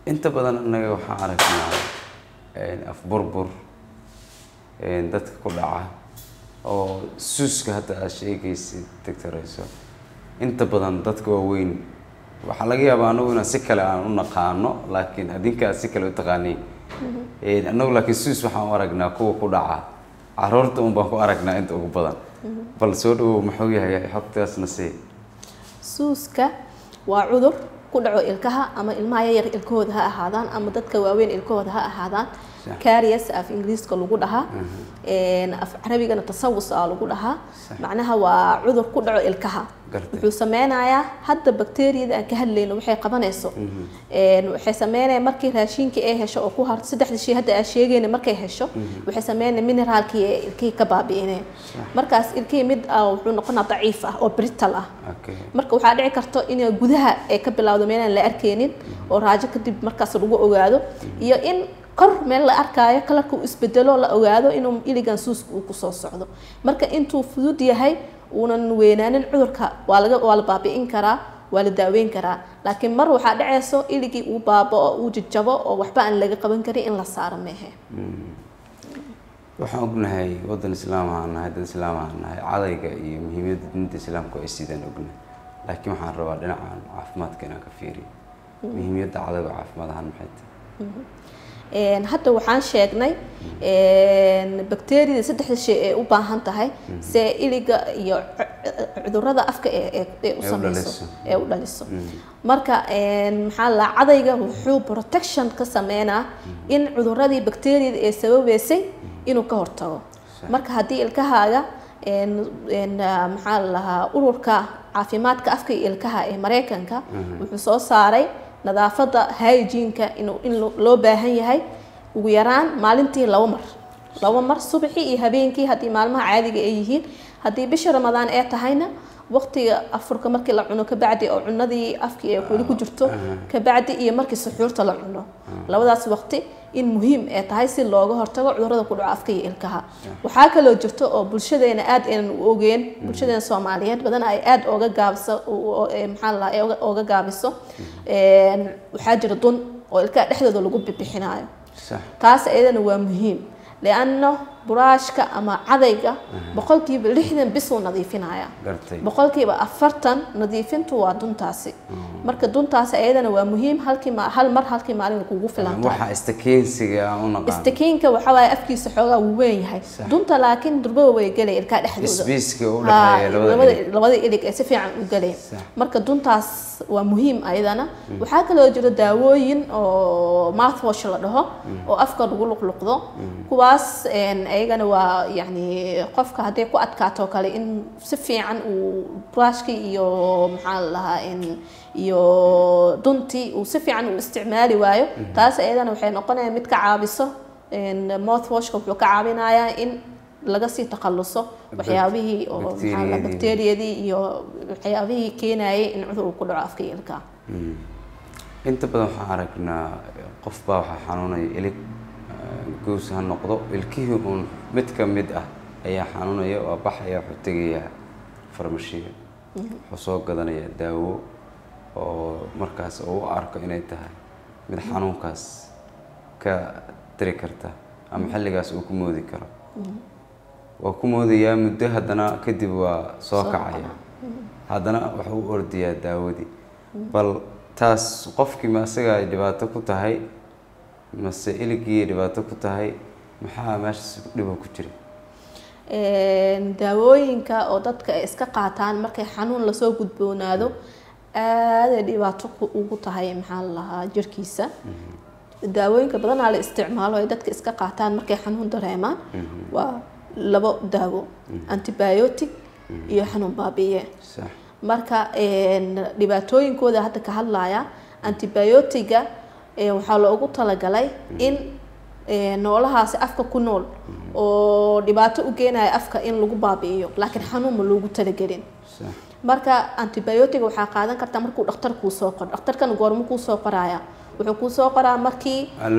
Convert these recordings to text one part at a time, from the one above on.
inta badan annaga waxaan aragnaa afburbur dadka ku dhaca oo suuska hadda aad sheegaysid doctorayso inta badan dadka waaweyn waxaa laga yaabaa anagu inaan si kale aan u naqaano laakiin adinka aad si kale u taqaaniin annagu laakiin suus waxaan u aragnaa kuwa ku dhaca caruurta un baan ku aragnaa inta ugu badan bal soo dhawow muxuu yahay xogtaasna sii suuska waa cudur ku dhaco ilkaha ama ilmaha yaryar ilkahooda ha ahaadaan ama dadka waaweyn ilkahooda ha ahaadaan carias af ingiriiska lagu dhahaa af carabigana tasawus a lagu dhahaa macnaha waa cudur ku dhaco ilkaha wuxuu sameynayaa hadda bacteriyada aan ka hadlayno waxay qabanayso waxay sameynaya markii raashinka ay hesho oo ku har saddexda shay hadda aan sheegayna markay hesho waxay sameynaya mineraalkii ee ilkihii ka baabi'ineen markaas ilkihii mid wuxuu noqonaa daciif ah oo brital ah marka waxaa dhici karto in gudaha ay ka bilowdo meelaan la arkeynin oo raajo kadib markaas lagu ogaado iyo in kor meel la arkaayo kalarka uu isbedelo la ogaado inuu iligan suuska uu kusoo socdo marka intuu fudud yahay uunan weynaanin cudurka waa laga waa la baabi'in karaa waa la daaweyn karaa laakiin mar waxaa dhacayso iligii uu baabao uu jajabo oo waxba aan laga qaban karin in la saaro meehe waxaan ognahay waddan islaam aan nahay dad islaam aan nahay cadayga iyo muhiimadda diinta islaamku ay sidaan ognahay laakiin waxaan rabaa dhinacan caafimaadka inaan ka fiiriyo muhiimiyadda cadayga caafimaad ahaan maxay tahay hadda waxaan sheegnay bacteriyada saddexda shay ee u baahan tahay see iliga iyo cudurada afka ee u sameyso ee u dhaliso marka maxaa la cadayga wuxuu protection ka sameynaa in cuduradii bacteriyada ee sababeysay inuu ka hortago marka haddii ilkahaaga maxaa la lahaa ururka caafimaadka afka iyo ilkaha ee mareykanka wuxuu soo saaray nadaafadda hygieneka inuu in loo baahan yahay ugu yaraan maalintii laba mar laba mar subaxii iyo habeenkii haddii maalmaha caadiga ay yihiin haddii bisha ramadaan ee tahayna waqtiga afurka markii la cuno kabacdi oo cunadii afkii ay weli ku jirto kabacdi iyo markii suxuurta la cuno labadaas waqti in muhiim ay tahay si looga hortago cudurada ku dhaco afka iyo ilkaha waxaa kaloo jirto oo bulshadeena aad aynan u ogeen bulshadeena soomaaliyeed badan ay aad ooga gaabiso maxaa la ooga gaabiso waxaa jira dun oo ilkaha dhexdooda lagu bibixinayo taas iyadana waa muhiim lianno buraashka ama cadayga boqolkiiba lixdan bisuu nadiifinaya boqolkiiba afartan nadiifintu waa duntaasi marka duntaasi ayadana waa muhiim halkii hal mar halkii maalin kugu filantahistakiinka waxaa waaye afkiisa xoogaa wuu weyn yahay dunta laakiin durbaba way gelay ilkaa dhexdooda labada ilig ee si fiican u gelay marka duntaas waa muhiim ayadana waxaa kaloo jira daawooyin oo mouthwash la dhaho oo afka lagu luqluqdo kuwaas ayagana waa yani qofka hadday ku adkaato kale in si fiican uu brushkii iyo maxaa la lahaa iyo duntii uu si fiican u isticmaali waayo taas ayadana waxay noqonaya mid ka caabiso mouthwashka wuxuu ka caawinayaa in laga sii takhaluso waxyaabihii oo maxaa la bacteriyadii iyo waxyaabihii keenayay in cudur uu ku dhaco afka iyo ilkaa inta badan waxaan aragnaa qof baa waxaa xanuunaya ilig gows ha noqdo ilkihii uun mid ka mid ah ayaa xanuunaya waa baxaya wuxuu tegayaa farmashiya wuxuu soo gadanayaa daawo oo markaas uu u arko inay tahay mid xanuunkaas ka tiri karta ama xilligaas uu ku moodi karo waa ku moodayaa muddo haddana kadib waa soo kacaya haddana wuxuu u ordayaa daawadii bal taas qofkii ma isaga ay dhibaato ku tahay mase iligii dhibaato ku tahay maxaa meeshaas dhibo ku jira daawooyinka oo dadka ay iska qaataan markay xanuun lasoo gudboonaado aaday dhibaato ugu tahay maxaa la lahaa jirkiisa daawooyinka badanaa la isticmaalo ay dadka iska qaataan markay xanuun dareemaan waa labo daawo antibiotic iyo xanuun baabiye marka dhibaatooyinkooda hadda ka hadlaya antibiotiga waxaa loogu talagalay in noolahaasi afka ku nool oo dhibaato u geenaya afka in lagu baabi'iyo laakiin xanuun ma loogu talagelin marka antibiotic waxaa qaadan kartaa markuu dhakhtar kuu soo qoro dhakhtarkana goorma kuu soo qoraya wuxuu kuu soo qoraa markii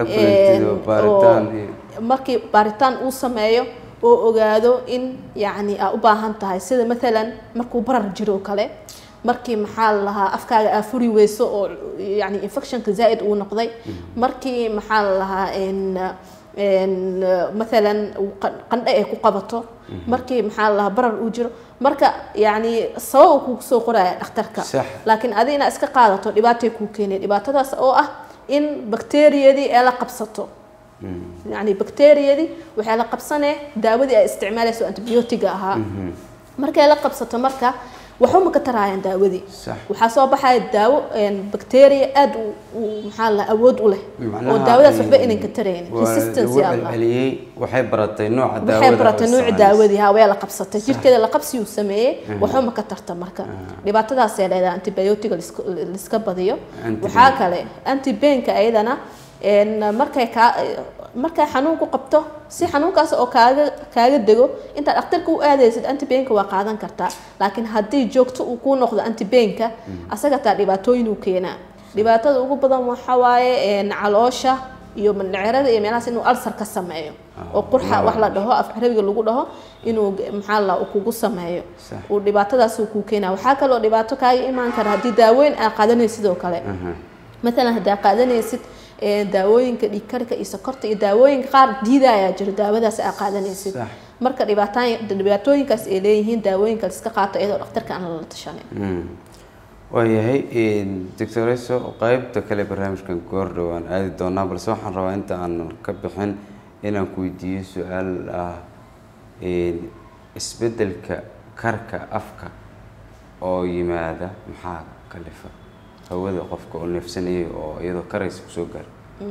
markii baaritaan uu sameeyo oo ogaado in yacni aa u baahan tahay sida maalan markuu barar jiro kale markii maxaa la lahaa afkaaga aa furi weyso oo yani infectionka zaa'id uu noqday markii maxaa la lahaa n n mathalan uu qan- qandho ay ku qabato markii maxaa la lahaa barar uu jiro marka yani sabab uu kugu soo qoraya dhakhtarka Sax. laakiin adi inaad iska qaadato dhibaatay kuu keenaya dhibaatadaas oo ah in bakteeriyadii ee la qabsato yani bakteeriyadii waxay la qabsanee daawadii ay isticmaalayso antibiyootiga ahaa markay la qabsato marka waxuma ka taraayaan daawadii sax waxaa soo baxaya daawo bacteria aad u u- maxaa la awood u leh oo Macnaha daawadaas ay- waxba inan ka tarayn waa consistency lagu allah celceliyey waxay baratay nooca daawada waxay baratay oo nuuci isticmaalaysa. daawadii haa waa la qabsatay jirkeeda la qabsi uu sameeyey waxuma ka tarta marka dhibaatadaasay leedahay antibiotiga liska- liska badiyo Antibain. waxaa kale antibainka ayadana een, markay kaa markay xanuun ku qabto si xanuunkaas oo kaaga kaaga dego intaad dhakhtarka u aadaysid antibainka waa qaadan kartaa laakiin haddii joogto uu kuu noqdo antibainka asaga taa dhibaatooyin uu keenaa dhibaatada ugu badan waxaa waaye een, caloosha iyo mandhicirada iyo meelahaas inuu alsar ka sameeyo oo qurxa wax la dhaho af carabiga lagu dhaho inuu g- maxaa la uu kugu sameeyo Sax. uu dhibaatadaas uu kuu keenaa waxaa kaloo dhibaato kaaga imaan kara haddii daaweyn aa qaadanaysid sidoo kale Aha. maalan haddaa qaadanaysid ee, daawooyinka dhiigkarka iyo sokorta iyo daawooyinka qaar diidayaa jiro daawadaas aa qaadanaysid Sax. marka dhibaataan dhibaatooyinkaas ay leeyihiin daawooyinka la iska qaato iyadoo dhakhtarka aan lala tashanin Mm. waayahay doctor eso qaybta kale barnaamijkan goor dhowaan aadi doonaa balse waxaan rabaa inta aan ka bixin inaan ku weydiiyo su-aal ah een, isbeddelka karka afka oo yimaada maxaa kalifa hawada qofka oo neefsanayay oo iyadoo karaysa kusoo gaara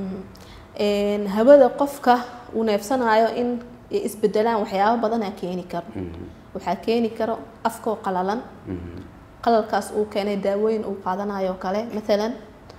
Een, hawada qofka uu neefsanayo in ay isbedelaan waxyaabo badanaa keeni karo waxaa keeni karo afkoo qalalan qalalkaas uu keenay daawooyin uu qaadanayo oo kale maalan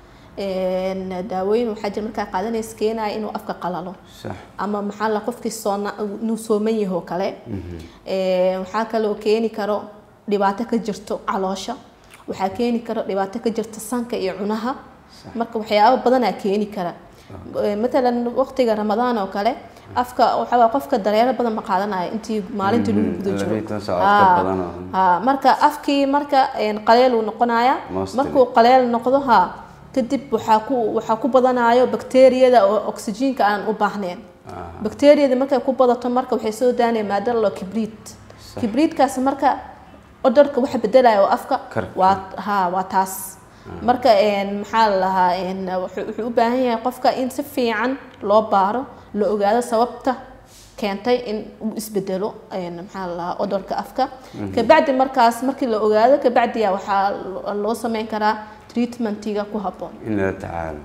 een, daawooyin waxaa jira markaa qaadanaysa keenaya inuu afka qalalo sax ama maxaa la qofkii soona inuu sooman yaho kale Ee, waxaa kaloo keeni karo dhibaato ka jirto caloosha waxaa keeni karo dhibaato ka jirta sanka iyo cunaha marka waxyaabo badanaa keeni kara Ee, matalan waqtiga ramadaan oo kale afka waxaa waaye qofka dareero badan ma qaadanayo intii maalintii lagu guda jiro labaiyo toban saacadood ka Haa, badan oo- haa, marka afkii marka een, qaleel uu noqonaya Mostly. markuu qaleel noqdo ha kadib waxaa ku waxaa ku badanayo bakteeriyada oo oksijiinka aan u baahnayn bakteeriyada markay ku badato marka waxay soo daanaya maada lo kibriit Sax. kibriitkaas marka odorka waxa bedelaya oo afka Karka. waa ha waa taas marka een, maxaa la lahaa een, wuxuu wuxuu u baahan yahay qofka in si fiican loo baaro la ogaado sababta keentay in uu isbedelo een, maxaa la lahaa odorka afka kabacdi markaas markii la ogaado kabacdiya waxaa lo- loo sameyn karaa treatmentiga ku habboon in lala tacaalo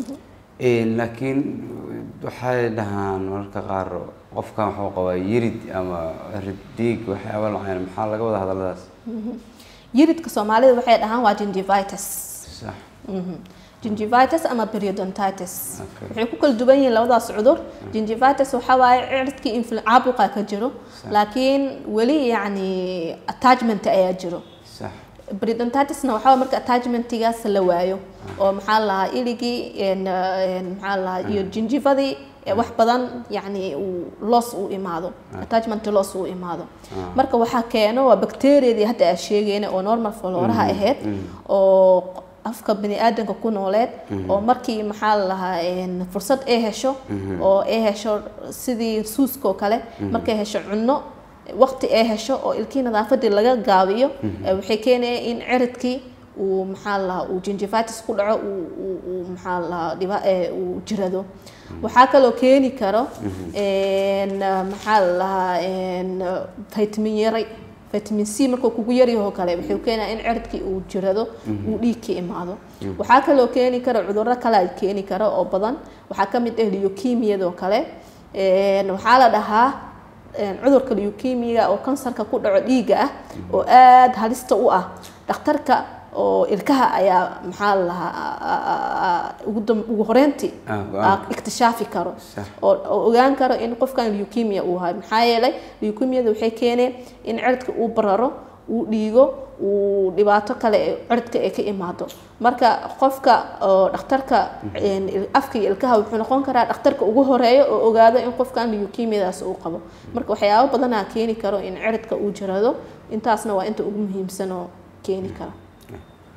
Een, laakiin waxay dhahaan mararka qaar qofkan waxuu qabaa yirid ama rid dhiig waxyaaba lacayn maxaa laga wada hadalladaas yiridka soomaalida waxay dhahaan waa gingivitis sax Mhm. gingivitis ama periodontitis Okay. waxay ku kala duwan yihiin labadaas cudur gingivitis waxaa waaye cirridkii infl- caabuqa ka jiro laakiin weli yacni attachment ayaa jiro sax periodontitisna waxaa waaye marka attachmentigaas la waayo oo maxaa la lahaa iligii een, een, maxaa la lahaa iyo gingivadii ee wax badan yacni uu loss uu imaado attachment loss uu imaado marka waxaa keeno waa bacteriadii hadda aan sheegayna oo normal flooraha ahayd oo afka bini aadanka ku nooleed oo markii maxaa la lahaa een, fursad ay hesho oo ay hesho sidii suuska oo kale markay hesho cunno waqti ay hesho oo ilkii nadaafadii laga gaabiyo ee waxay keenaya in ciridkii uu maxaa la lahaa uu gingivitis ku dhaco uu uu- uu maxaa la lahaa dhiba ee uu jirado waxaa kaloo keeni karo een, maxaa la lahaa een, vitamin yari vitamin c markuu kugu yaryaho kale wuxuu keenaa in ciridkii uu jirado uu dhiig ka imaado waxaa kaloo keeni kara cudurro kale ay keeni karo oo badan waxaa ka mid ah leukemiyadoo kale Een, waxaa la dhahaa een, cudurka leukemia oo kansarka ku dhaco dhiigga ah oo aada halista u ah dhakhtarka oo ilkaha ayaa maxaa la lahaa ugu dam- ugu horeyntii Ah, go-aan. ah, ikhtishaafi karo Sax. oo oo ogaan karo in qofkan leukemia uu hayo maxaa yeelay leukemiada waxay keeneen in ciridka uu bararo uu dhiigo uu dhibaato kale ee ciridka ay ka imaado marka qofka oo dhakhtarka een, il- afka iyo ilkaha wuxuu noqon karaa dhakhtarka ugu horeeyo oo ogaado in qofkan leukemiadaas uu qabo marka waxyaabo badanaa keeni karo in ciridka uu jirado intaasna waa inta ugu muhiimsan oo keeni kara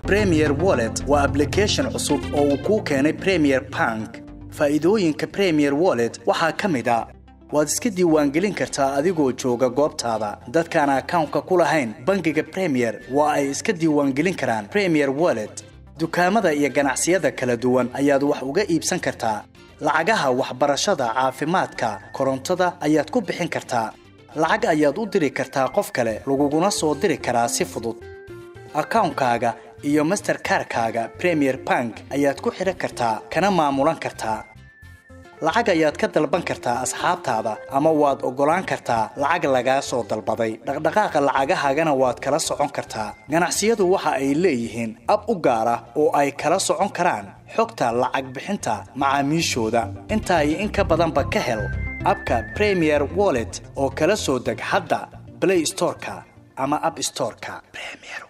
premier wallet waa application cusub oo uu kuu keenay premier bank faa'iidooyinka premier wallet waxaa ka mid a waad iska diiwaangelin kartaa adigoo jooga goobtaada dadkaan akawnka ku lahayn bangiga premier waa ay iska diiwaangelin karaan premier wallet dukaamada iyo ganacsiyada kala duwan ayaad wax uga iibsan kartaa lacagaha waxbarashada caafimaadka korontada ayaad ku bixin kartaa lacag ayaad u diri kartaa qof kale laguguna soo diri karaa si fudud akawnkaaga iyo masterkarkaaga premier bank ayaad ku xidhan kartaa kana maamulan kartaa lacag ayaad ka dalban kartaa asxaabtaada ama waad oggolaan kartaa lacag lagaa soo dalbaday dhaqdhaqaaqa lacagahaagana waad kala socon kartaa ganacsiyadu waxa ay leeyihiin ab u gaar ah oo ay kala socon karaan xogta lacag bixinta macaamiishooda intaa iyo in ka badanba ka hel abka premier wallet oo kala soo deg hadda blay storeka ama ab storeka